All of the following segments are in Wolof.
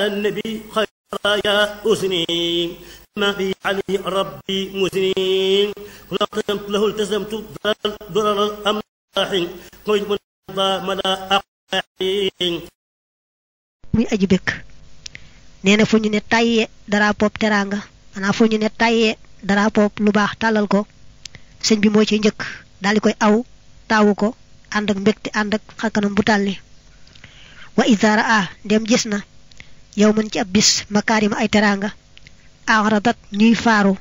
النبي خير يا أسني ما في علي ربي مسنين كل قدمت له التزمت ضرر الأملاح قيد من مدى أقاحين muy aji bëkk nee na fu ñu ne tàyyee dara pop teraanga maanaam fu ñu ne tàyyee dara pop lu baax tàllal ko sëñ bi moo ci njëkk daal di koy aw taawu ko ànd ak mbégte ànd ak xarkanam bu tàlli wa isaara a ndem gis na yow mën ci ab bis makaarima ay teraanga axradat ñuy faaru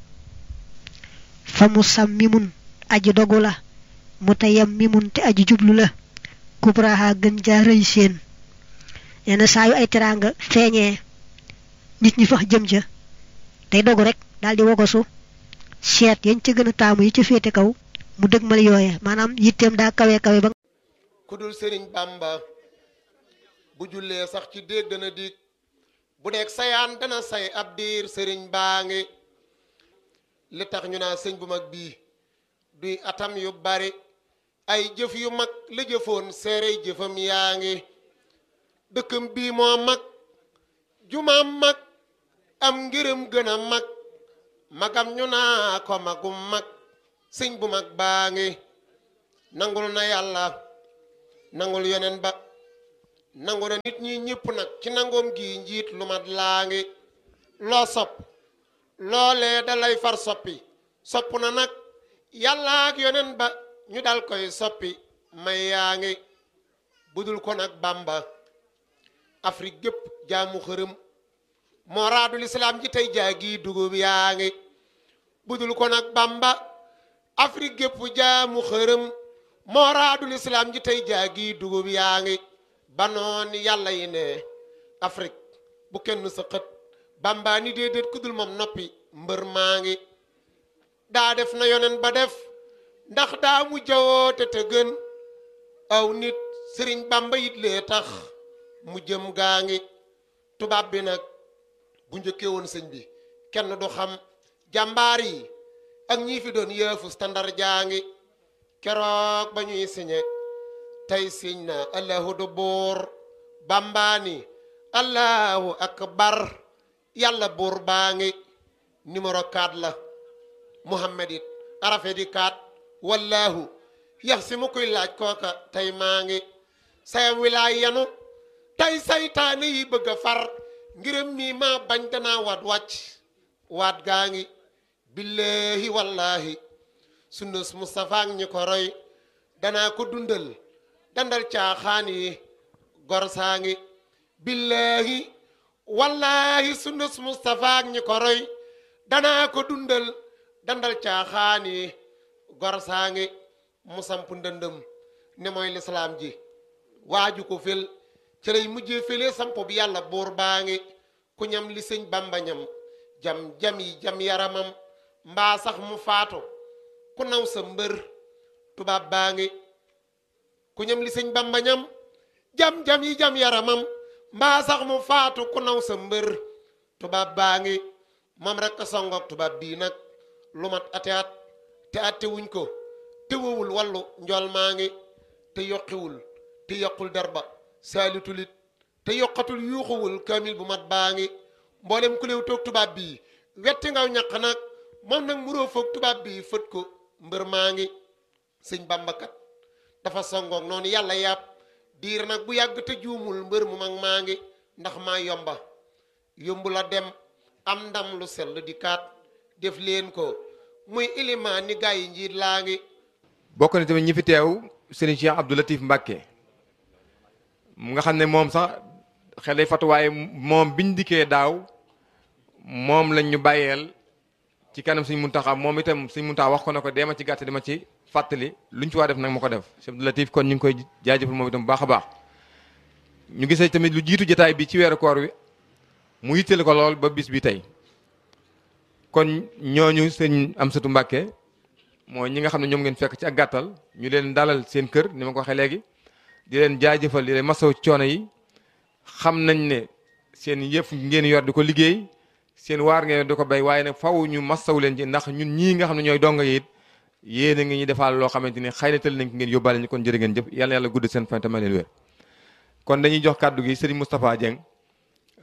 fa mu sam mimun aji dogu la mu tayam mimun te aji jublu la kubraha gën jaa rëy seen nee na saa yu ay teraanga feeñee nit ñi fax jëm ca day dogu rek daal di wogosu seet yañ ca gën a taamu yi ca féete kaw mu dëgmal yooye maanaam yitteem daa kawe kawe ba ku dul sëriñ bamba bu jullee sax ci déeg dana dig bu nekk sayaan dana say ab diir sëriñ baa ngi li tax ñu naa sëñ bu mag bii duy atam yu bari ay jëf yu mag la jëfoon seere jëfam yaa ngi dëkkam bii moo mag jumaam mag am ngërëm gën a mag magam ñu naa ko magum mag sëñ bu mag baa ngi nangul na yàlla nangul yeneen ba nangu na nit ñi ñëpp nag ci nangoom gi njiit lu mat laa ngi loo sopp loolee dalay far soppi sopp na nag yàlla ak yeneen ba ñu dal koy soppi may yaa ngi budul ko nag bamba afrique gépp jaamu xërëm moo raadul islaam ji tey jaagi dugub yaa ngi budul ko nag bamba afrique gépp jaamu xërëm moo raadul islaam ji tey jaagi dugub yaa ngi banoon yàlla yi ne afrique bu kenn sa xët bamba ni déedéet kudul moom noppi mbër maa ngi daa def na yonen ba def ndax daa mu jawoote te gën aw nit sëriñ bamba yit lee tax mu jëm gaa ngi tubaab bi nag bu njëkkee woon sëñ bi kenn du xam jàmbaar yi ak ñii fi doon yëfu standard jaa ngi keroog ba ñuy siñe tey siñ na allahu du buur bambaani allahu akbar yàlla buur baa ngi numéro 4 la muhammad it arafe di 4 wallahu yax si mu koy laaj kooka tey maa ngi sayam wilaay yanu tey saytaane yi bëgg a far ngërëm mii maa bañ danaa waat wàcc waat gaa ngi billaahi wallaahi sunnus Mustafa ak ñi ko roy danaa ko dundal dandal caaxaan yi gor saa ngi billaahi wallaahi sunnus Mustafa ak ñi ko roy danaa ko dundal dandal caaxaan yi gor saa ngi mu samp ndëndëm ne mooy lislaam ji waaju ko fel ci lay mujjee fële sampo bi yàlla buur baa ngi ku ñam li sëñ bamba ñam jam jam yi jam yaramam mbaa sax mu faatu ku naw sa mbër tubaab baa ngi ku ñam li sëñ bamba ñam jam jam yi jam yaramam mbaa sax mu faatu ku naw sa mbër tubaab baa ngi moom rek a songoog tubaab bii nag lu mat ate at te atte wuñ ko te wowul wallu njool maa ngi te yokkiwul te yokkul derba saalitulit te yokkatul yuuxuwul kaamil bu mat baa ngi mboolem ku léew toog tubaab bii wetti ngaw ñaq nag moom nag muroo foog tubaab bii fët ko mbër maa ngi sëñ bambakat dafa songoog noonu yàlla yàpp diir nag bu yàgg te juumul mbër mu mag maa ngi ndax maa yomba yombu la dem am ndam lu sell di kaat def leen ko muy ilimaan ni gaa yi njiit laa ngi bokk na tamit ñi fi teew sëriñ Cheikh Abdou Latif Mbacke mu nga xam ne moom sax xel day fatu waaye moom biñ dikkee daaw moom lañ ñu bàyyeel ci kanam suñ muntaxa moom itam suñ muntaxa wax ko ne ko deema ci gàtt dama ci fàttali luñ ci waa def nag ma ko def Cheikh Abdou Latif kon ñu ngi koy jaajëfal moom itam bu baax a baax ñu gisee tamit lu jiitu jotaay bi ci weeru koor wi mu yitteel ko lool ba bis bi tey kon ñooñu sëñ Amsatu Mbàkke mooy ñi nga xam ne ñoom ngeen fekk ci ak gàttal ñu leen dalal seen kër ni ma ko waxee léegi di leen jaajëfal di leen masaw coono yi xam nañ ne seen yëf ngeen yor di ko liggéey seen waar ngeen di ko béy waaye nag faw ñu masaw leen ci ndax ñun ñii nga xam ne ñooy donga yi it yéen a ngi ñu defaal loo xamante ni xëy na tël nañ ko ngeen yóbbaale ñu kon jërë ngeen jëf yàlla yàlla gudd seen fan te may leen wér kon dañuy jox kàddu gi Serigne Moustapha Dieng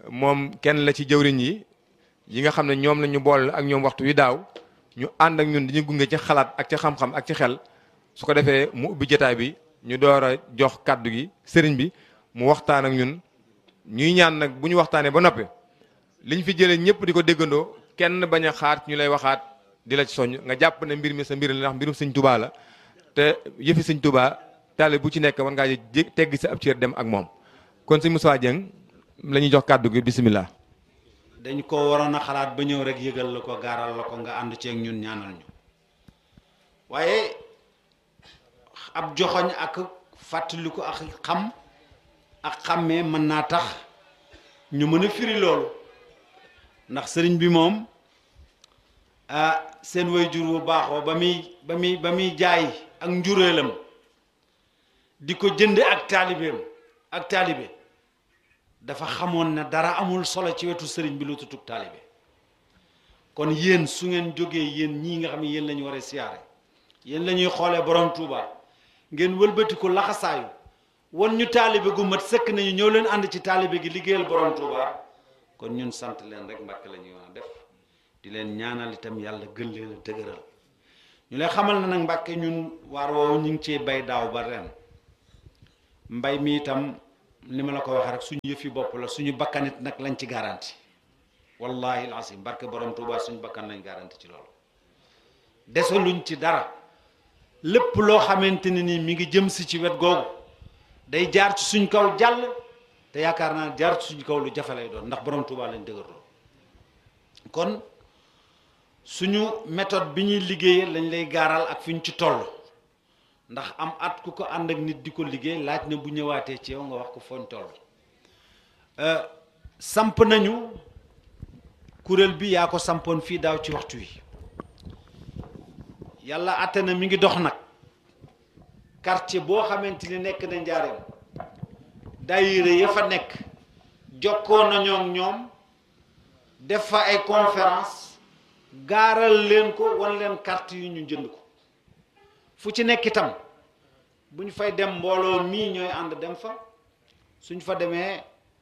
moom kenn la ci jëwriñ yi yi nga xam ne ñoom la ñu boole ak ñoom waxtu wi daaw ñu ànd ak ñun dañu gunge ci xalaat ak ci xam-xam ak ci xel su ko defee mu ubbi jotaay bi ñu door a jox kàddu gi sëriñ bi mu waxtaan ak ñun ñuy ñaan nag bu ñu waxtaanee ba noppi liñ fi jëlee ñëpp di ko déggandoo kenn bañ a xaar ñu lay waxaat di la ci soññ nga jàpp ne mbir mi sa mbir la ndax mbirum sëñ Tuubaa la te yëfi sëñ Tuubaa taale bu ci nekk war ngaa jé tegg sa ab cër dem ak moom kon sëñ Moussa Dieng la ñuy jox kàddu gi bisimilah. dañ ko waroon a xalaat ba ñëw rek yëgal la ko gaaral la ko nga ànd ceeg ñun ñaanal ñu waaye ab joxoñ ak fàttaliku ak xam ak xàmmee mën naa tax ñu mën a firi loolu ndax sëriñ bi moom ah seen waajur bu baaxoo ba muy ba muy ba muy jaay ak njureelam di ko jënd ak taalibeem ak taalibe dafa xamoon ne dara amul solo ci wetu sëriñ bi lu tutug taalibe kon yéen su ngeen jógee yéen ñii nga xam ne yéen la ñu war a siyaare yéen la ñuy xoolee borom Touba ngeen wëlbati ko laxasaayu wan ñu taalibe gu mat sëkk nañu ñëw leen ànd ci taalibe gi liggéeyal borom Touba kon ñun sant leen rek mbàkk la ñuy wax def di leen ñaanal itam yàlla gën leen a dëgëral ñu leen xamal na nag mbàkke ñun waar woowu ñu ngi cee bay daaw ba ren mbay mi itam li ma la ko waxee rek suñu yëfi bopp la suñu bakkanit nag lañ ci garanti wallahi alasim barke borom Touba suñu bakkan lañ garanti ci loolu desaluñ ci dara lépp loo xamante ne ni mi ngi jëm si ci wet googu day jaar ci suñ kaw jàll te yaakaar naa jaar ci suñ kaw lu jafe lay doon ndax borom Touba lañ dëgërloo kon suñu méthode bi ñuy liggéeyee lañ lay gaaral ak fi ñu ci toll ndax am at ku ko ànd ak nit di ko liggéey laaj na bu ñëwaatee ci yow nga wax ko fooñ toll samp nañu kuréel bi yaa ko sampoon fii daaw ci waxtu wi yàlla àtte na mi ngi dox nag quartier boo xamante ni nekk na njaareem daayira ya fa nekk jokkoo nañoo ak ñoom def fa ay conférence gaaral leen ko wan leen carte yu ñu jënd ko fu ci nekk itam bu ñu fay dem mbooloo mii ñooy ànd dem fa suñ fa demee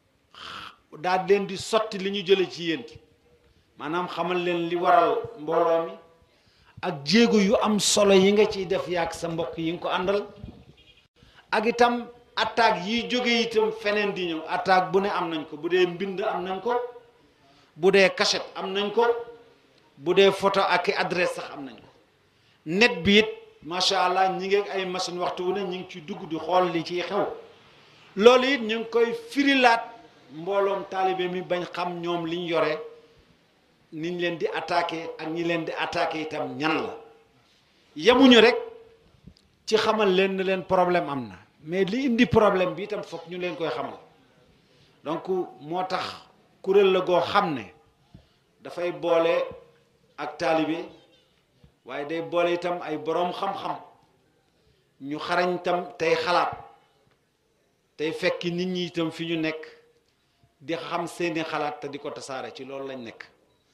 daal leen di sotti li ñu jële ci yéen maanaam xamal leen li waral mbooloo mi ak jéego yu am solo yi nga ciy def yaag sa mbokk yi nga ko àndal ak itam attaque yiy jóge itam feneen di ñëw attaque bu ne am nañ ko bu dee mbind am nañ ko bu dee cachette am nañ ko bu dee photo ak i adresse sax am nañ ko net bi it macha allah ñi ngi ay machine waxtu wu ne ñi ngi ci dugg di xool li ciy xew loolu it ñu ngi koy firilaat mbooloom taalibe mi bañ xam ñoom liñ yore niñ leen di attaqué ak ñi leen di attaqué itam ñan la yemuñu rek ci xamal leen ne leen problème am na mais li indi problème bi itam foog ñu leen koy xamal donc moo tax kuréel la goo xam ne dafay boole ak taalibe waaye day boole itam ay boroom xam-xam ñu xarañ itam tey xalaat tey fekki nit ñi itam fi ñu nekk di xam seeni xalaat te di ko tasaare ci loolu lañ nekk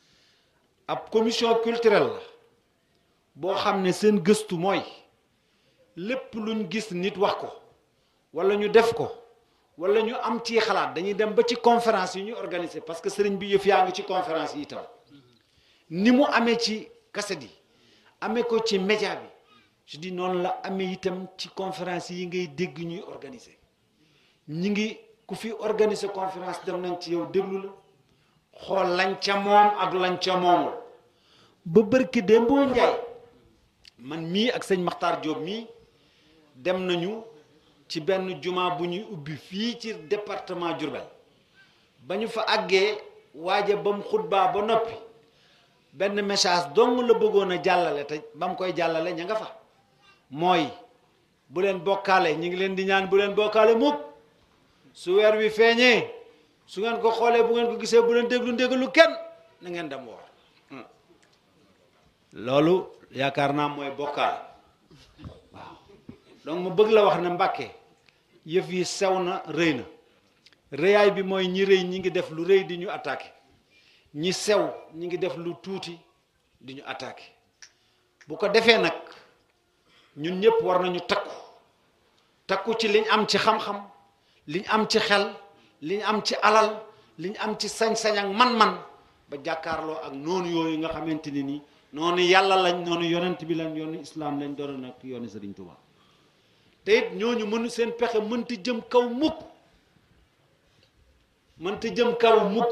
ab commission culturelle la boo xam ne seen gëstu mooy lépp luñ gis nit wax ko walla ñu def ko walla ñu am ci xalaat dañuy dem ba ci conférence yi ñu organiser parce que sëriñ bi yëf yaa ngi ci conférence yi itam ni mu amee ci kaset yi amee ko ci média bi je dis noonu la amee itam ci conférence yi ngay dégg ñuy organiser ñi ngi ku fi organiser conférence dem nañ ci yow déglu la xool lañ ca moom ak lañ ca moomul ba bërki démboo njaay man mii ak sëñ Maxtaar Diop mii dem nañu ci benn juma bu ñuy ubbi fii ci département Diourbel ba ñu fa àggee waaja ba mu xutbaa ba noppi benn message dong la bëggoon a jàllale te ba mu koy jàllale ña nga fa mooy bu leen bokkaale ñu ngi leen di ñaan bu leen bokkaale mukk su weer wi feeñee su ngeen ko xoolee bu ngeen ko gisee bu leen déglu ndégalu kenn na ngeen dem woor loolu yaakaar naa mooy bokkaale waaw donc mu bëgg la wax ne Mbàkke yëf yi sew na rëy na rëyaay bi mooy ñi rëy ñi ngi def lu rëy di ñu attaqué ñi sew ñi ngi def lu tuuti di ñu attaqué bu ko defee nag ñun ñëpp war nañu takku takku ci liñ am ci xam-xam liñ am ci xel liñ am ci alal liñ am ci sañ-sañ ak man-man ba jàkkaarloo ak noonu yooyu nga xamante ni nii noonu yàlla lañ noonu yonent bi lañ yoonu islaam lañ doon nag yoonu Sëriñ Tuubaa te it ñooñu mënu seen pexe mënta jëm kaw mukk mënta jëm kaw mukk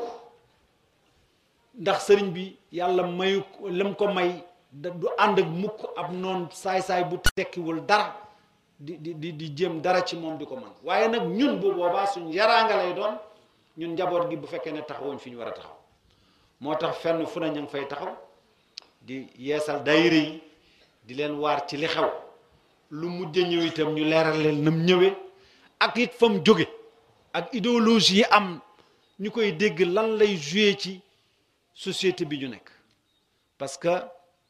ndax sëriñ bi yàlla mayu lam ko may da du ànd ak mukk ab noon saay-saay bu tekkiwul dara di di di di jëm dara ci moom di ko man waaye nag ñun bu boobaa suñ yaraanga lay doon ñun njaboot gi bu fekkee ne taxawuñ fi ñu war a taxaw moo tax fenn fu ne ña ngi fay taxaw di yeesal daayira yi di leen waar ci li xew lu mujj ñëw itam ñu leeral leen nam ñëwee ak it fa mu jóge ak idéologie yi am ñu koy dégg lan lay joué ci société bi ñu nekk parce que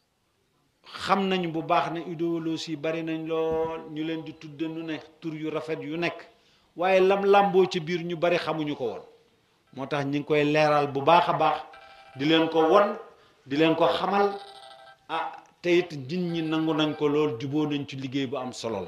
xam nañ bu baax ne idéologie yi bari nañ lool ñu leen di tudde nu ne tur yu rafet yu nekk waaye lam làmboo ci biir ñu bari xamuñu ko woon moo tax ñi ngi koy leeral bu baax a baax di leen ko won di leen ko xamal ah te it nit ñi nangu nañ ko lool juboo nañ ci liggéey bu am solo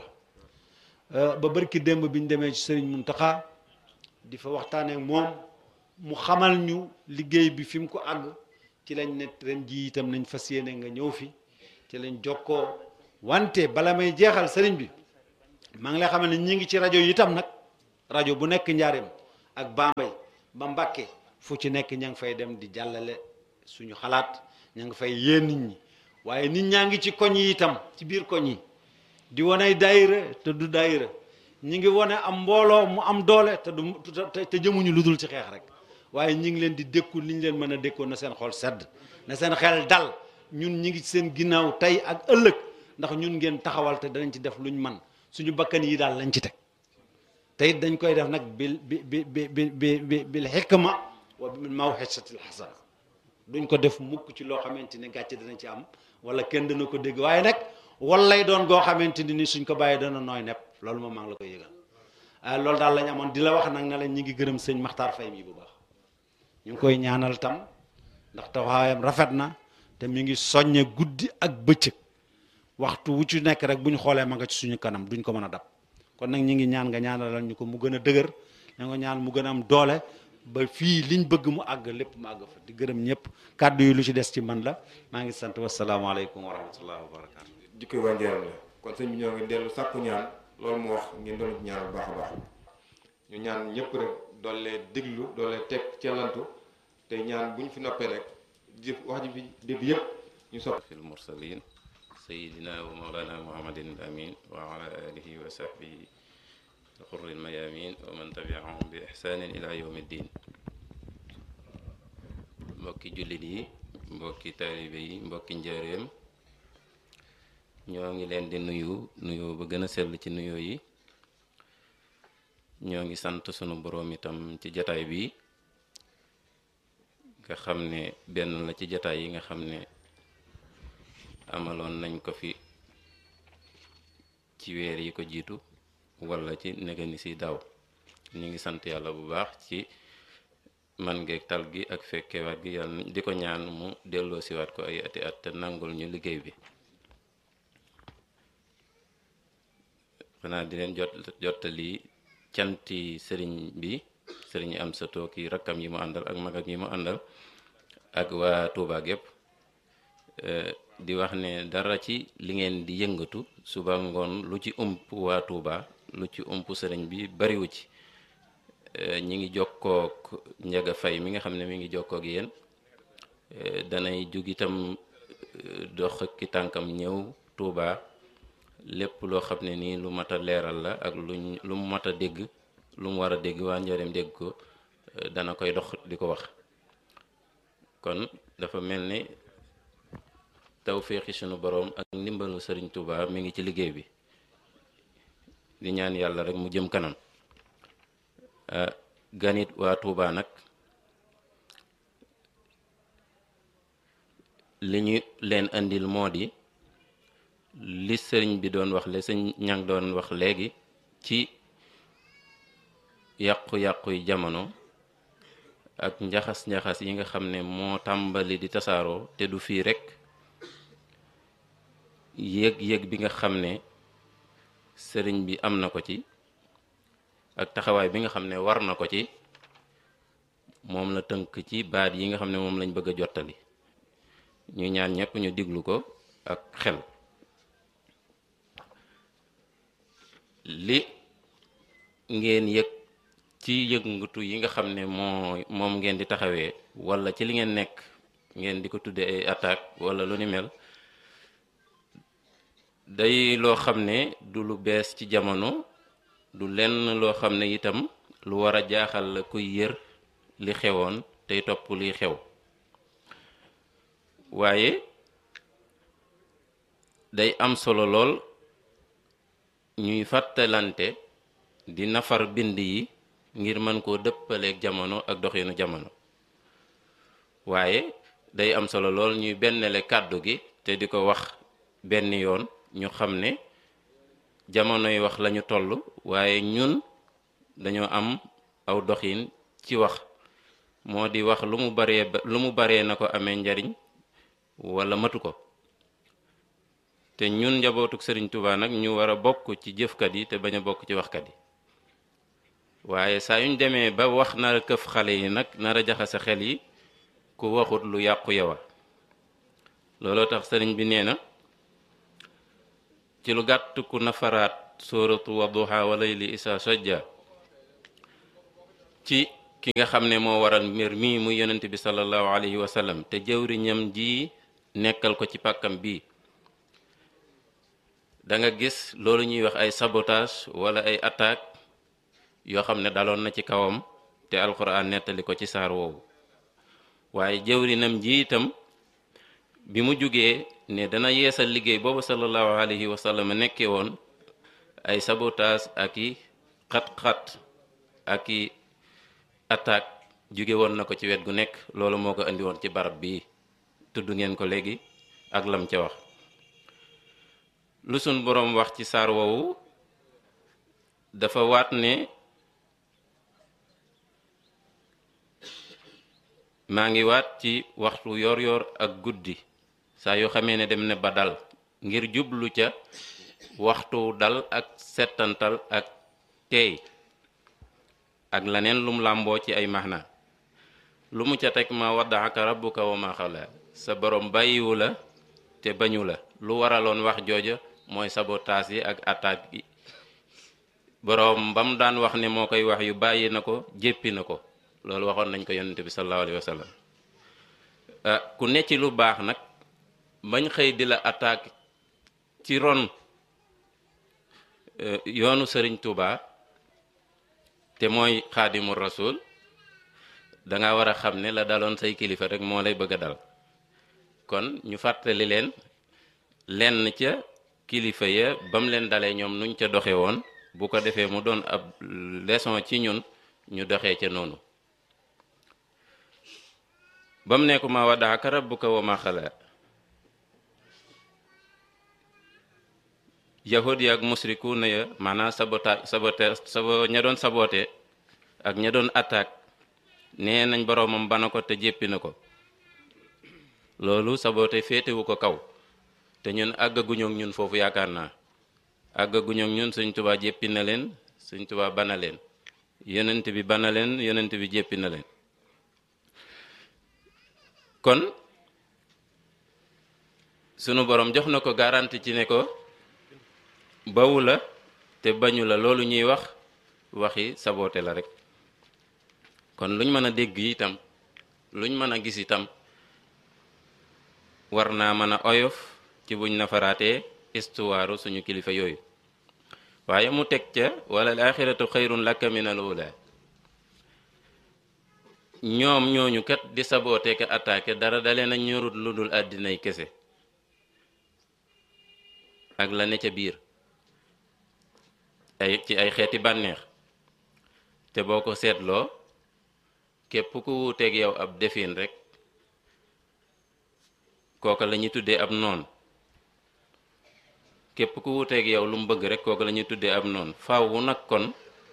la ba barki démb bi ñu demee ci sëriñ Muntaxa di fa waxtaanee ak moom mu xamal ñu liggéey bi fi mu ko àgg ci lañ ne ren ji itam nañ fas yéene nga ñëw fi ci lañ jokkoo wante bala may jeexal sëriñ bi maa ngi lay xamal ne ñi ngi ci rajo yi itam nag rajo bu nekk njaareem ak Bambey ba Mbàkke fu ci nekk ña ngi fay dem di jàllale suñu xalaat ña ngi fay yéen nit ñi waaye nit ñaa ngi ci koñ yi itam ci biir koñ yi di wane daayira te du daayira ñi ngi wane am mbooloo mu am doole te du te jëmuñu lu dul ci xeex rek waaye ñi ngi leen di dékku li ñu leen mën a dékkoo na seen xol sedd na seen xel dal ñun ñi ngi seen ginnaaw tey ak ëllëg ndax ñun ngeen taxawal te danañ ci def luñ man suñu bakkan yi daal lañ ci teg te it dañ koy def nag bil bi bi bi bi bi bil xikma wa bil mawxisatil xasana duñ ko def mukk ci loo xamante ni gàcce dana ci am wala kenn dana ko dégg waaye nag wal lay doon goo xamante ni suñ ko bàyyee dana nooy nepp loolu moom maa ngi la koy yëgal ah loolu daal lañ amoon di la wax nag ne la ñi ngi gërëm sëñ Maxtaar Fay mi bu baax ñu ngi koy ñaanal tam ndax taxawaayam rafet na te mi ngi soññe guddi ak bëccëg waxtu wu ci nekk rek bu ñu xoolee ma nga ci suñu kanam duñ ko mën a dab kon nag ñi ngi ñaan nga ñaanalal ñu ko mu gën a dëgër na nga ñaan mu gën a am doole ba fii liñ bëgg mu àgg lépp mu àgg fa di gërëm ñëpp kàddu yi lu ci des ci man la maa ngi sant wasalaamaaleykum wa rahmatullahi wa barakatu jikko waa njëriñ la kon sëñ bi ñoo ngi dellu sàkku ñaan loolu mu wax ngeen doon ci ñaan bu baax a baax ñu ñaan ñëpp rek doole déglu doole teg cellantu te ñaan bu ñu fi noppee rek jëf wax ji fi dégg yëpp ñu sopp في المرسلين سيدنا ومولانا محمد الأمين وعلى آله وصحبه الغر الميامين ومن تبعهم بإحسان إلى يوم الدين mbokki jullit yi mbokki taalibe yi mbokki njaareem ñoo ngi leen di nuyu nuyoo ba gën a sell ci nuyoo yi ñoo ngi sant sunu boroom itam ci jataay bi nga xam ne benn la ci jataay yi nga xam ne amaloon nañ ko fi ci weer yi ko jiitu walla ci negani si daaw ñu ngi sant yàlla bu baax ci man ngeeg tal gi ak fekkewaat gi yàlla di ko ñaan mu delloo siwaat ko ay ati at te nangul ñu liggéey bi xanaa di leen jot jottali canti sëriñ bi sëriñ am sa tooki rakkam yi mu àndal ak magam yi mu àndal ak waa Touba gépp di wax ne dara ci li ngeen di yëngatu suba ngoon lu ci ump waa Touba lu ci ump sëriñ bi bariwu ci ñi ngi jokkook njaga fay mi nga xam ne mi ngi jokkook yéen danay jug itam dox ki tànkam ñëw Touba lépp loo xam ne nii lu mat a leeral la ak luñ lu mu mat a dégg lu mu war a dégg waa njëriñ dégg ko dana koy dox di ko wax kon dafa mel ni tawféexi sunu boroom ak ndimbalu sëriñ Touba mi ngi ci liggéey bi di ñaan yàlla rek mu jëm kanam ganit waa Touba nag li ñu leen andil moo di li sëriñ bi doon wax le sëñ ñang doon wax léegi ci yàqu-yàqu yi jamono ak njaxas-njaxas yi nga xam ne moo tàmbali di tasaaroo te du fii rekk yéeg-yéeg bi nga xam ne sëriñ bi am na ko ci ak taxawaay bi nga xam ne war na ko ci moom la tënk ci baat yi nga xam ne moom lañ bëgg a jottali ñu ñaan ñëpp ñu diglu ko ak xel li ngeen yëg ci yëngatu yi nga xam ne moo moom ngeen di taxawee wala ci li ngeen nekk ngeen di ko tudde ay attaque wala lu ni mel day loo xam ne du lu bees ci jamono du lenn loo xam ne itam lu war a jaaxal la kuy yër li xewoon tey topp liy xew waaye day am solo lool ñuy fàttalante di nafar bind yi ngir mën koo dëppaleeg jamono ak doxinu jamono waaye day am solo lool ñuy bennale kàddu gi te di ko wax benn yoon ñu xam ne jamonoy wax lañu toll waaye ñun dañoo am aw doxin ci wax moo di wax lu mu baree lu mu baree na ko amee njariñ wala matu ko te ñun njabootuk sëriñ Tuubaa nag ñu war a bokk ci jëfkat yi te bañ a bokk ci waxkat yi waaye saa yuñ demee ba wax nar a këf xale yi nag nar a jaxase xel yi ku waxut lu yàqu yowa looloo tax sëriñ bi nee na ci lu gàtt ku nafaraat sóoratu wadduha wa layli isa sajja ci ki nga xam ne moo waral mbir mii muy yonent bi sallallahu alayhi wa sallam te jëwriñam ji nekkal ko ci pàkkam bii da nga gis loolu ñuy wax ay sabotage wala ay attaque yoo xam ne daloon na ci kawam te alxuraan nettali ko ci saar woowu waaye jëwrinam ji itam bi mu jugee ne dana yeesal liggéey boobu sallallahu alayhi wa sallam nekkee woon ay sabotage ak i xat-xat ak i attaque jóge woon na ko ci wet gu nekk loolu moo ko indi woon ci barab bii tudd ngeen ko léegi ak lam ca wax lu sun boroom wax ci saar woowu dafa waat ne maa ngi waat ci waxtu yor yor ak guddi saa yoo xamee ne dem ne ba dal ngir jublu ca waxtu dal ak settantal ak teey ak leneen lum làmboo ci ay maxna lu mu ca teg ma waddaaka rabbuka wa ma xala sa borom bàyyiwu la te bañu la lu waraloon wax jooja mooy sabotaas yi ak attaque yi boroom ba mu daan wax ne moo koy wax yu bàyyi na ko jéppi na ko loolu waxoon nañ ko yonente bi sallallahu alayhi wa sallam ku ne ci lu baax nag bañ xëy di la attaque ci ron yoonu sëriñ Tuuba te mooy xaadimu rasul danga war a xam ne la daloon say kilifa rek moo lay bëgg a dal kon ñu fàttali leen lenn ca kilifa ya ba mu leen dalee ñoom nuñ ca doxe woon bu ko defee mu doon ab leçon ci ñun ñu doxee ca noonu ba mu nekku ma waddaaka rabbuka wa ma xala yahud ya ak musriku na ya maanaam sabota sabote sabo ña doon sabote ak ña doon attaque nee nañ boroomam bana ko te jéppi na ko loolu sabote féetewu ko kaw te ñun àggaguñook ñun foofu yaakaar naa àggaguñook ñun Sëñ Tuubaa jéppi na leen Sëñ Tuubaa bana leen yonent bi bana leen yonent bi jéppi na leen kon sunu borom jox na ko garanti ci ne ko bawu la te bañu la loolu ñuy wax waxi saboote la rek kon luñ mën a dégg itam luñ mën a gis itam war naa mën a oyof ci buñ nafaraatee istuwaaru suñu kilifa yooyu waaye mu teg ca wala al axiratu xayrun laka min al ula ñoom ñooñu kat di saboote ka attaqué dara dalee na ñorut lu dul àddinay kese ak la ne ca biir ay ci ay xeeti bànneex te boo ko seetloo képp ku wuuteeg yow ab defin rek kooka la ñuy tuddee ab noon képp ku wuuteeg yow lu mu bëgg rek kooka la ñuy tuddee ab noon faawu nag kon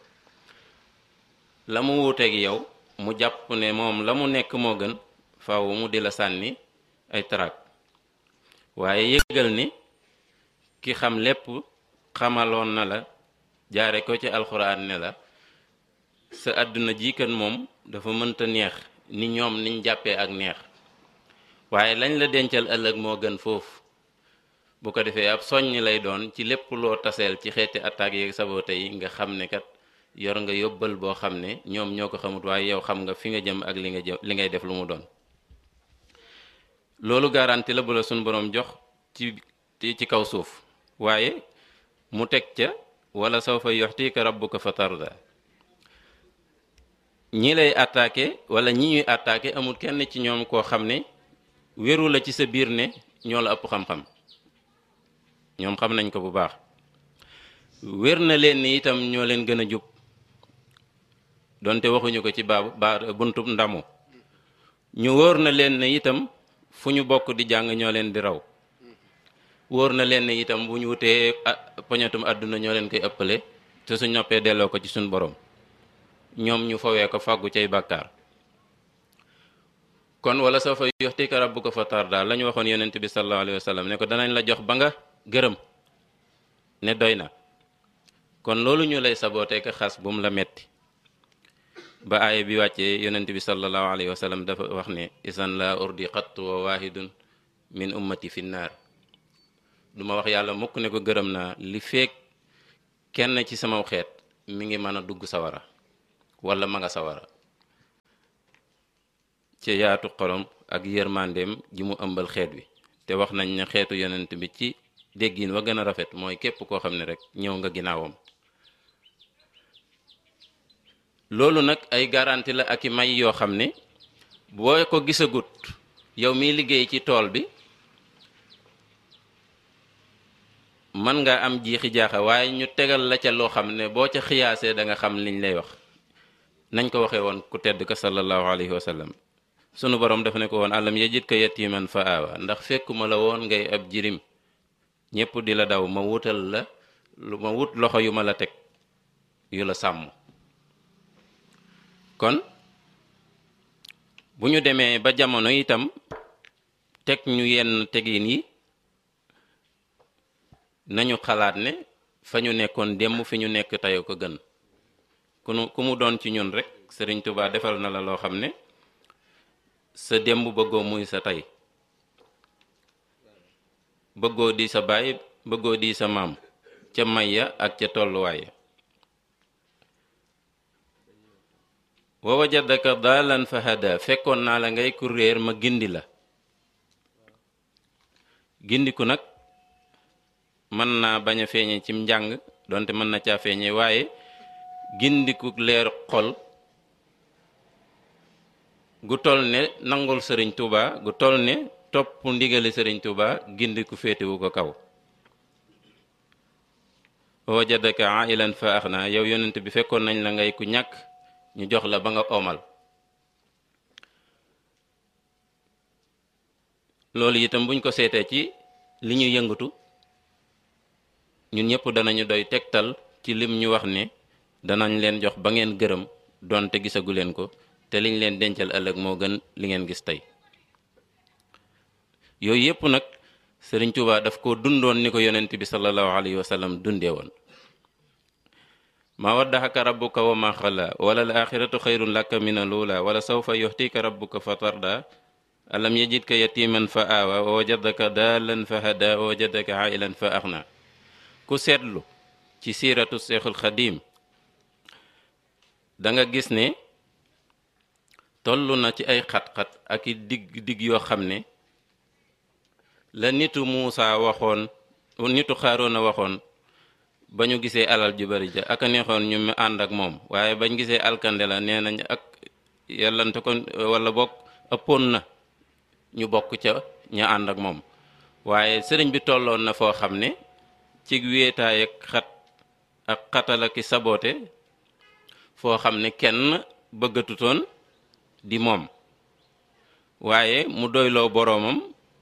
la mu wuuteeg yow mu jàpp ne moom la mu nekk moo gën faawu mu di la sànni ay tarak waaye yëgal ni ki xam lépp xamaloon na la jaare ko ci alxuraan ne la sa àdduna ji kan moom dafa mënta neex ni ñoom niñ jàppee ak neex waaye lañ la dencal ëllëg moo gën foofu bu ko defee ab soññ lay doon ci lépp loo taseel ci xeeti attaques yeeg sabote yi nga xam ne kat yor nga yóbbal boo xam ne ñoom ñoo ko xamut waaye yow xam nga fi nga jëm ak li nga jëm li ngay def lu mu doon loolu garanti la bu la suñ boroom jox ci ci kaw suuf waaye mu teg ca wala sawfa yuxtika rabbuka fa tarda ñi lay attaqué wala ñi ñuy attaqué amul kenn ci ñoom koo xam ne wéru la ci sa biir ne ñoo la ëpp xam-xam ñoom xam nañ ko bu baax wér na leen ni itam ñoo leen gën a jub donte waxuñu ko ci baabu ba buntub ndamu ñu wóor na leen ne itam fu ñu bokk di jàng ñoo leen di raw wóor na leen ne itam bu ñu wutee poñatum àdduna ñoo leen koy ëppale te suñ noppee delloo ko ci suñ borom ñoom ñu fawee ko fàggu cay bàkkaar kon wala soo fa yuxtika rabbuka fa tarda la ñu waxoon yonent bi sallallahu alayhi wa sallam ne ko danañ la jox ba nga gërëm ne doy na kon loolu ñu lay sabootee ka xas bu mu la metti ba aaya bi wàccee yonent bi sallallahu alayhi wa sallam dafa wax ne isan la urdi xattu wa waahidun min ummati fi naar duma wax yàlla mukk ne ko gërëm naa li feek kenn ci sama xeet mi ngi mën a dugg sawara wala ma nga sawara ci yaatu xolom ak yërmandeem ji mu ëmbal xeet wi te wax nañ ne xeetu yonent bi ci déggin wa gën a rafet mooy képp koo xam ne rek ñëw nga ginnaawam loolu nag ay garanti la ak i may yoo xam ne boo ko gisagut yow miy liggéey ci tool bi mën nga am jiixi jaaxa waaye ñu tegal la ca loo xam ne boo ca xiyaasee da nga xam liñ lay wax nañ ko waxee woon ku tedd ka sallallahu alayhi wa sallam sunu borom dafa ne ko woon alam yajid ka yatiman fa aawa ndax fekkuma la woon ngay ab jirim ñépp di la daw ma wutal la lu ma wut loxo yu ma la teg yu la sàmm kon bu ñu demee ba jamono itam teg ñu yenn tegin yi nañu xalaat ne fa ñu nekkoon démb fi ñu nekk tey ko gën ku nu ku mu doon ci ñun rek Sëriñ Tuubaa defal na la loo xam ne sa démb bëggoo muy sa tey bëggoo di sa baay bëggoo di sa maam ca may ya ak ca tolluwaay ya wa wajadaka daalan fa hada fekkoon naa la ngay ku réer ma gindi la gindiku nag mën naa bañ a feeñe cim njàng donte mën na caa feeñe waaye gindiku leer xol gu toll ne nangul sëriñ Tuuba gu toll ne topp ndigali sëriñ Tuuba gindiku féetewu ko kaw wajadaka ailan fa axna yow yonent bi fekkoon nañ la ngay ku ñàkk ñu jox la ba nga omal loolu itam buñ ko seetee ci li ñu yëngatu ñun ñëpp danañu doy tegtal ci lim ñu wax ne danañ leen jox ba ngeen gërëm donte gisagu leen ko te liñ leen dencal ëllëg moo gën li ngeen gis tey yooyu yëpp nag sëriñ Tuubaa daf ko dundoon ni ko yonent bi sallallahu alayhi wa sallam dundee woon ma waddaxaka rabbuka wa ma xala wala al axiratu xayrun laka min alula wala sawfa yuxtika rabbuka fa tarda alam yajidka yatiman fa aawa wa wajadaka daalan fa hada wa wajadaka ailan fa axna ku seetlu ci siiratu seexul xadim da nga gis ne toll na ci ay xat-xat ak i digg digg yoo xam ne la nitu Muusa waxoon nitu Xaaroona waxoon ba ñu gisee alal ju bari ja ak a neexoon ñu mu ànd ak moom waaye bañ gisee alkande la nee nañ ak yàllante ko wala bokk ëppoon na ñu bokk ca ña ànd ak moom waaye sëriñ bi tolloon na foo xam ne ci wéetaay ak xat ak xatal ak saboote foo xam ne kenn bëggatutoon di moom waaye mu doyloo boroomam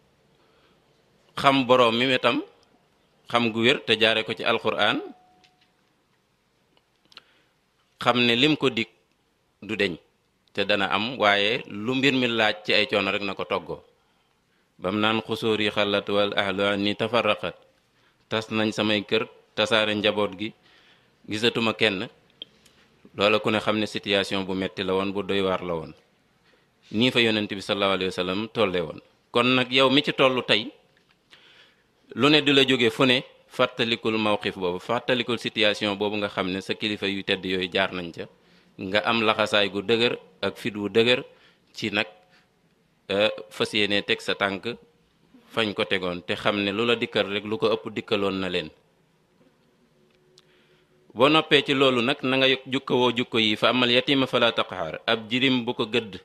xam boroom mi itam xam gu wér te jaare ko ci alxuraan xam ne lim ko dig du deñ te dana am waaye lu mbir mi laaj ci ay coono rek na ko toggoo bam naan xusóor yi xalat wal ahlu ni tafarraqat tas nañ samay kër tasaare njaboot gi gisatuma kenn loola ku ne xam ne situation bu metti la woon bu doy waar la woon nii fa yonent bi sallallahu alayhi wa sallam tolle woon kon nag yow mi ci tollu tey lu ne di la jóge fu ne fàttalikul mawqif boobu fàttalikul situation boobu nga xam ne sa kilifa yu tedd yooyu jaar nañ ca nga am laxasaay gu dëgër ak fit wu dëgër ci nag fas yéene teg sa tànk fañ ko tegoon te xam ne lu la dikkal rek lu ko ëpp dikkaloon na leen boo noppee ci loolu nag na nga jukkawoo jukko yi fa amal yatima fala taqhar ab jirim bu ko gëdd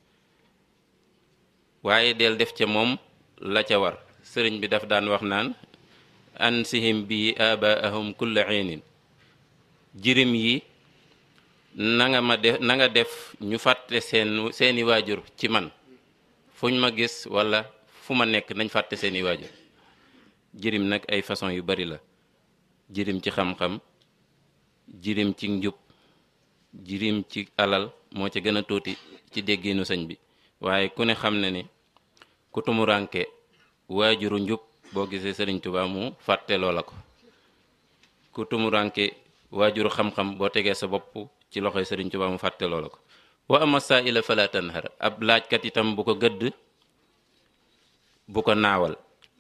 waaye del def ca moom la ca war sëriñ bi daf daan wax naan ansihim bi abaahum kulla xiinin jirim yi na nga ma def na nga def ñu fàtte seen seeni waajur ci man fuñ ma gis wala fu ma nekk nañ fàtte seeni waajur jirim nag ay façon yu bari la jirim ci xam-xam jirim ci njub jirim ci alal moo ca gën a tuuti ci dégginu sëñ bi waaye ku ne xam ne ni ku tumuranke waajuru njub boo gisee sëriñ Tuubaa mu fàtte loola ko ku tumuranke waajuru xam-xam boo tegee sa bopp ci loxoy sëriñ Tuubaa mu fàtte loola ko wa ama saa'ila fala tanhar ab laajkat itam bu ko gëdd bu ko naawal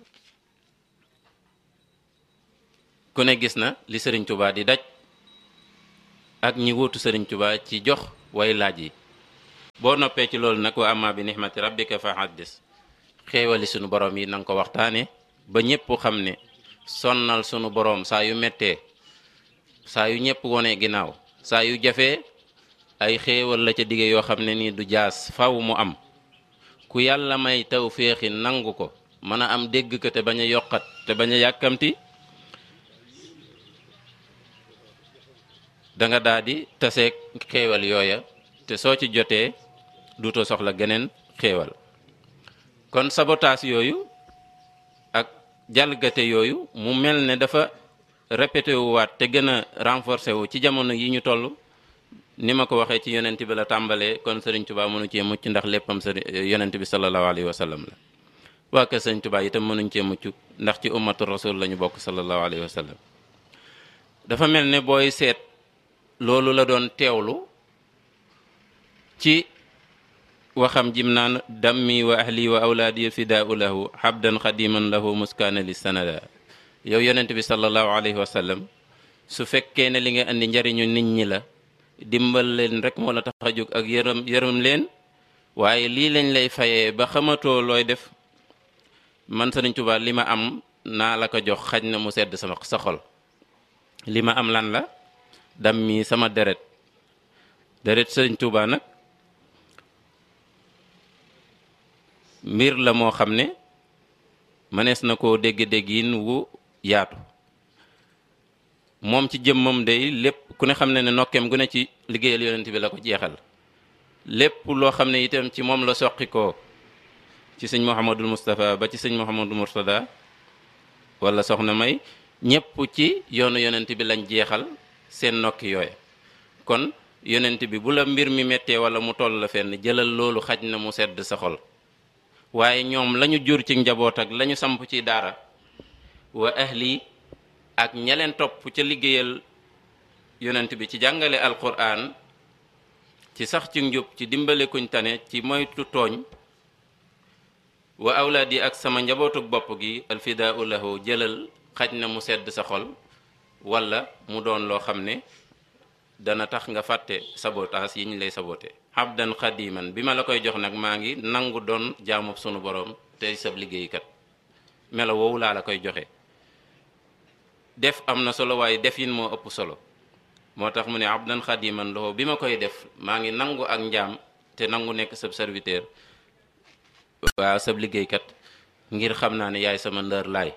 ku ne gis na li sëriñ Tuubaa di daj ak ñi wuutu sëriñ Tuubaa ci jox way laaj yi boo noppee ci loolu nag wa amma bi nixmati rabbika fa haddis xéewali sunu borom yi na nga ko waxtaane ba ñépp xam ne sonnal sunu borom saa yu mettee saa yu ñépp wone ginnaaw saa yu jafee ay xéewal la ca dige yoo xam ne nii du jaas faw mu am ku yàlla may taw féexi nangu ko mën a am dégg ko te bañ a yokkat te bañ a yàkkamti da nga daal di taseeg xéewal yooya te soo ci jotee duutoo soxla geneen xéewal kon sabotaas yooyu ak jalgate yooyu mu mel ne dafa répété wu waat te gën a renforcé wu ci jamono yi ñu toll ni ma ko waxee ci yonent bi la tàmbalee kon sëriñ Tuubaa mënu cee mucc ndax léppam sëriñ yonent bi sallallahu alayhi wa sallam la waa kër sëriñ Tuubaa itam mënuñ cee mucc ndax ci ummatu rasul la ñu bokk sallallahu alayhi wa sallam dafa mel ne booy seet loolu la doon teewlu ci waxam jim naan dammi wa ahli wa awlaadi fidaau lahu habdan xadiman lahu muskaana li sanada yow yonent bi sallallahu alayhi wa sallam su fekkee ne li nga andi njariñu nit ñi la dimbal leen rek moo la tax a jóg ak yërëm yërëm leen waaye lii lañ lay fayee ba xamatoo looy def man Sëriñ Tuubaa li ma am naa la ko jox xaj na mu sedd sama sa xol li ma am lan la dam mi sama deret deret Sëriñ Tuubaa nag mbir la moo xam ne mënees na koo dégg-déggin wu yaatu moom ci jëmmam day lépp ku ne xam ne ne nokkeem gu ne ci liggéeyal yonent bi la ko jeexal lépp loo xam ne itam ci moom la soqi ko ci sëñ Mouhamadul Moustapha ba ci sëñ Mouhamadul Mourtada wala soxna May ñépp ci yoonu yonent bi lañ jeexal seen nokki yooya kon yonent bi bu la mbir mi méttee wala mu toll la fenn jëlal loolu xaj na mu sedd sa xol waaye ñoom lañu jur ci njaboot ak lañu samp ci daara wa ahli ak ña leen topp ca liggéeyal yonent bi ci jàngale alquran ci sax ci njub ci dimbale kuñ tane ci moytu tooñ wa awlaad yi ak sama njabootuk bopp gi alfidaau lahu jëlal xaj na mu sedd sa xol wala mu doon loo xam ne dana tax nga fàtte sabotaas yi ñu lay sabote abdan xadiman bi ma la koy jox nag maa ngi nangu doon jaamub sunu borom tey sab liggéeykat melo woowu laa la koy joxe def am na solo waaye defin moo ëpp solo moo tax mu ne abdan xadiman loxo bi ma koy def maa ngi nangu ak njaam te nangu nekk sab serviteur waaw sab liggéeykat ngir xam naa ne yaay sama ndër laay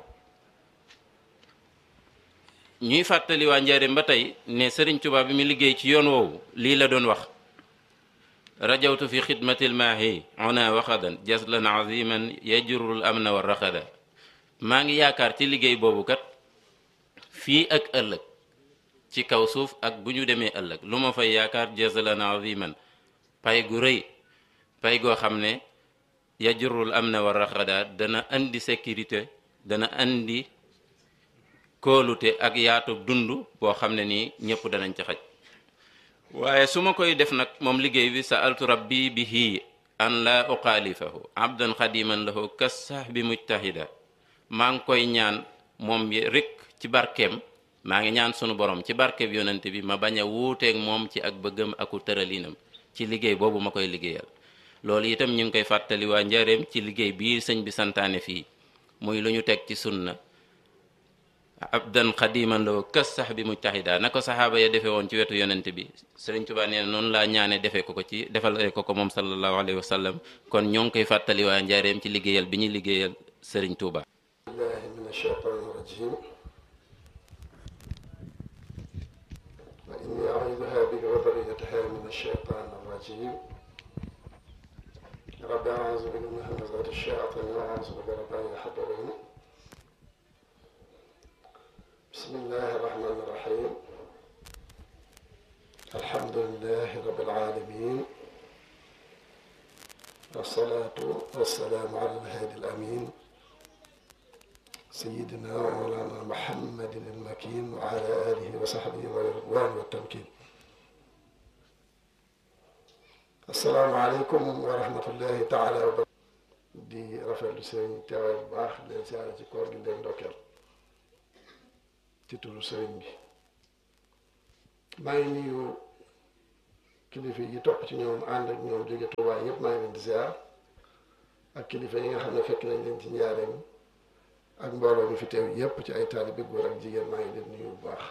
ñuy fàttali waa njaareem ba tey ne sëriñ Tuubaa bi mu liggéey ci yoon woowu lii la doon wax rajawtu fi xidmatil maahi ona waxadan jaslan aziman yajurul amna wa raxada maa ngi yaakaar ci liggéey boobu kat fii ak ëllëg ci kaw suuf ak bu ñu demee ëllëg lu ma fay yaakaar jaslan aziman pay gu rëy pay goo xam ne yajurul amna wa raxada dana andi sécurité dana andi kóolute ak yaatu dund boo xam ne nii ñëpp danañ ci xaj waaye su ma koy def nag moom liggéey bi sa altu rabbi bihi an la uxaalifahu abdan xadiman lahu kas sax bi mujtahida maa ngi koy ñaan moom rek ci barkeem maa ngi ñaan sunu borom ci barkeem yonent bi ma bañ a wuuteeg moom ci ak bëggam aku tëralinam ci liggéey boobu ma koy liggéeyal loolu itam ñu ngi koy fàttali waa njareem ci liggéey bii sëñ bi santaane fii muy lu ñu teg ci sunna abdan xadiman loo kës sax bi mujtahida na ko saxaaba ya defee woon ci wetu yonent bi sëriñ Tuubaa nee na noonu laa ñaane defee ko ko ci defal ko ko moom sallallahu alayhi wa sallam kon ñoo ngi koy fàttali waa njareem ci liggéeyal bi ñuy liggéeyal sëriñ Tuubaa الله من الشيطان الرجيم وإني أعوذها بك وذريتها من الشيطان الرجيم رب أعوذ بك من همزات الشياطين وأعوذ بك رب أن يحضرون بسم الله الرحمن الرحيم الحمد لله رب العالمين والصلاة والسلام على الهادي الأمين سيدنا ومولانا محمد المكين وعلى آله وصحبه والرضوان والتمكين السلام عليكم ورحمة الله تعالى وبركاته di rafetlu sëriñ teewaay bu baax leen siyaare ci koor gi leen ndokkeel ci turu sëriñ bi maa ngi nuyu kilifa yi topp ci ñoom ànd ak ñoom jóge Tuubaa yëpp maa ngi leen di ziar ak kilifa yi nga xam ne fekk nañ leen ci njaareem ak mbooloo mi fi teew yépp ci ay taalibe góor ak jigéen maa ngi leen nuyu bu baax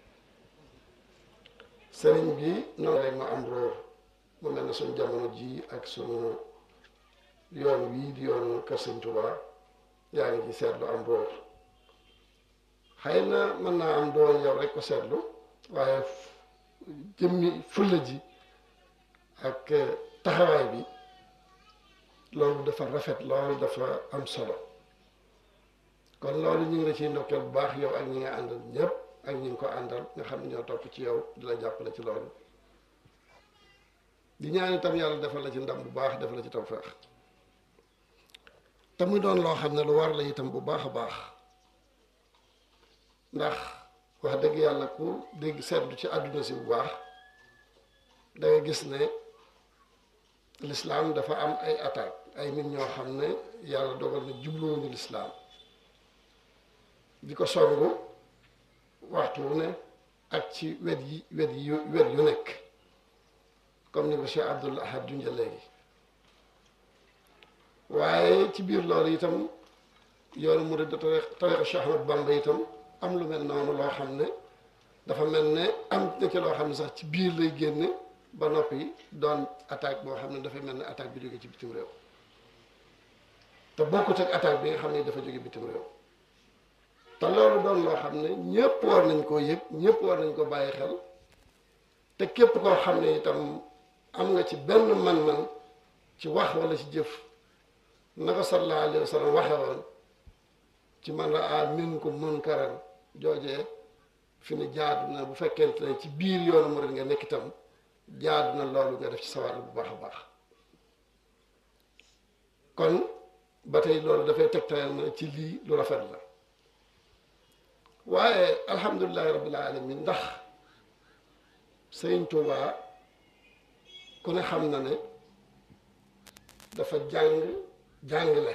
sëriñ bi noonu rek ma am róor mu mel ne suñ jamono ji ak suñu yoon wii di yoonu kër sëñ Tuubaa yaa ngi ci seetlu am róor xëy na mën naa am doon yow rek ko seetlu waaye jëmmi fulla ji ak taxawaay bi loolu dafa rafet loolu dafa am solo kon loolu ñu ngi la ciy ndokkeel bu baax yow ak ñi nga àndal ñëpp ak ñi nga ko àndal nga xam ne ñoo topp ci yow di la jàppale ci loolu di ñaan itam yàlla defal la ci ndam bu baax defal la ci tawfeex te muy doon loo xam ne lu war la itam bu baax a baax ndax wax dëgg yàlla ku dégg seetlu ci àdduna si bu baax da nga gis ne lislaam dafa am ay attaque ay nit ñoo xam ne yàlla dogal na jubluwuñu lislaam di ko songu waxtu wu ne ak ci wet yi wet yi wet yu nekk comme ni ko Cheikh Abdoul Ahad junja léegi waaye ci biir loolu itam yoonu murid tariqa Cheikh Ahmad Bamba itam am lu mel noonu loo xam ne dafa mel ne am na ci loo xam ne sax ci biir lay génne ba noppi doon attaque boo xam ne dafay mel ne attaque bi jóge ci bitim réew te bokkut ak attaque bi nga xam ne dafa jóge bitim réew te loolu doon loo xam ne ñëpp war nañ koo yëg ñëpp war nañ ko bàyyi xel te képp koo xam ne itam am nga ci benn man-man ci wax wala ci jëf na ko sallallahu alayhi wa sallam waxe woon ci man raa minkum munkaran joojee fi ne jaadu na bu fekkente ne ci biir yoonu murid nga nekk itam jaadu na loolu nga def ci sawar bu baax a baax kon ba tey loolu dafay tegtal na ci lii lu rafet la waaye alhamdulilahi rabbil alamin ndax sëriñ Tuubaa ku ne xam na ne dafa jàng jàngale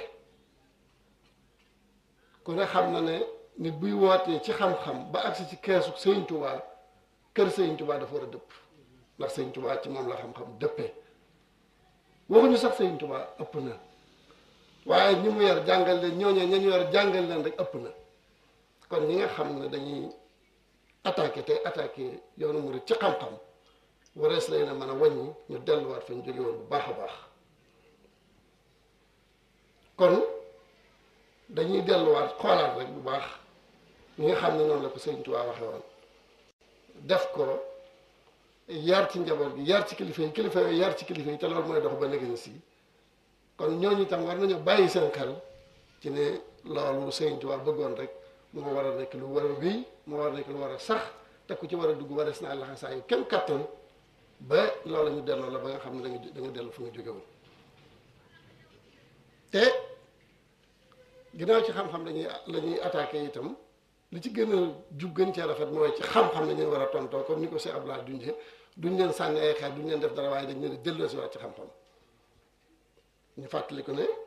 ku ne xam na ne nit buy wootee ci xam-xam ba agsi ci keesu sëriñ Tuubaa kër sëriñ Tuubaa dafa war a dëpp ndax sëriñ Tuubaa ci moom la xam-xam dëppee waxuñu sax sëriñ Tuubaa ëpp na waaye ñi mu yar jàngal leen ñooñee ña ñu yar jàngal leen rek ëpp na kon ñi nga xam ne dañuy attaqué tey attaqué yoonu murid ci xam-xam warees lay na mën a wàññi ñu delluwaat fa ñu jóge woon bu baax a baax kon dañuy delluwaat xoolaat rek bu baax ñi nga xam ne noonu la ko Sëriñ Tuubaa waxe woon def ko yar ci njaboot gi yar ci kilifa yi kilifa yi yar ci kilifa yi te loolu mooy dox ba léegi si kon ñooñu itam war nañu bàyyi seen xel ci ne loolu Sëriñ Tuubaa bëggoon rek moo war a nekk lu war a wéy moo war a nekk lu war a sax te ku ci war a dugg warees naa laxa saa yu kenn kattan ba loolu ñu delloo la ba nga xam ne da nga da nga dellu fu nga jóge woon te ginnaaw ci xam-xam lañuy la ñuy attaqué itam li ci gën a jub gën cee rafet mooy ci xam-xam la ñuy war a tontoo comme ni ko si Abdoulaye Dunje duñ leen sànni ay xeer duñ leen def dara waaye dañ leen di delloo si waat ci xam-xam ñu fàttali ko ne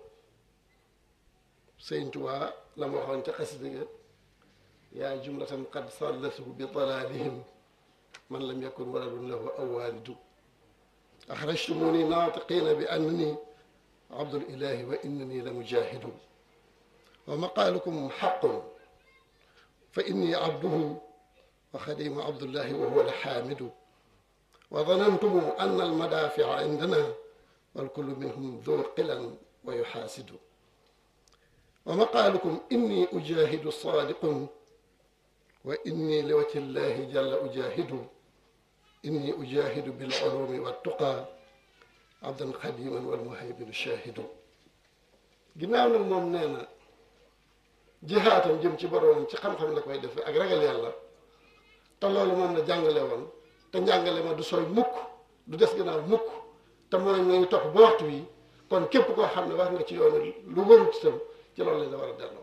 Sëñ Tuubaa la ma waxoon ca xasida ga yaa jumlatan qad sallatuhu bi dalalihim man lam yakun waladun lahu aw walidu axrajtumuni naatiqina bi annani abdul ilahi wa innani la mujahidu wa maqaalukum xaqun fa inni abduhu wa xadimu abdullahi wa huwa alxaamidu wa danantum anna almadaafica indana walkullu minhum du qilan wa yuxaasidu wa maqaalukum inni ujahidu saadiqun wa inni li wajhi llahi jalla ujahidu inni ujahidu bil ulumi wa tuqa abdan xadiman wal muhayminu shahidu ginnaaw nag moom nee na jihaatam jëm ci boroomam ci xam-xam la koy defee ak ragal yàlla te loolu moom la jàngale woon te njàngale ma du sooy mukk du des gannaaw mukk te mooy ngay topp ba waxtu wi kon képp koo xam ne wax nga ci yoonu lu warut itam ci loolu lañ la war a delloo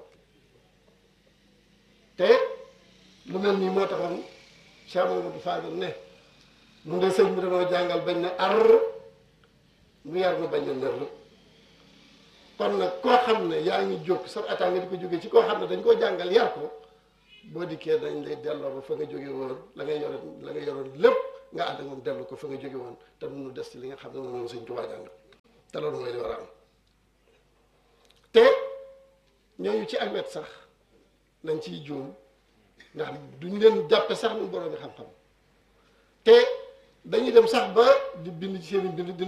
te lu mel nii moo taxoon Cheikh Mamadou Fadel ne mun de sëñ bi dañoo jàngal bañ ne ar nu yar nu bañ ne ndër kon nag koo xam ne yaa ngi jóg sa attaque nga di ko jógee ci koo xam ne dañ koo jàngal yar ko boo dikkee dañ lay delloo ba fa nga jóge woon la nga yoroon la nga yoroon lépp nga ànd ak moom dellu ko fa nga jóge woon te nu des ci li nga xam ne moom sëñ Tuubaa jàngal te loolu mooy li war a am te ñooñu ci ak wet sax nañ ciy juum ndax duñ leen jàppe sax nu borom xam-xam te dañuy dem sax ba di bind ci seen i bind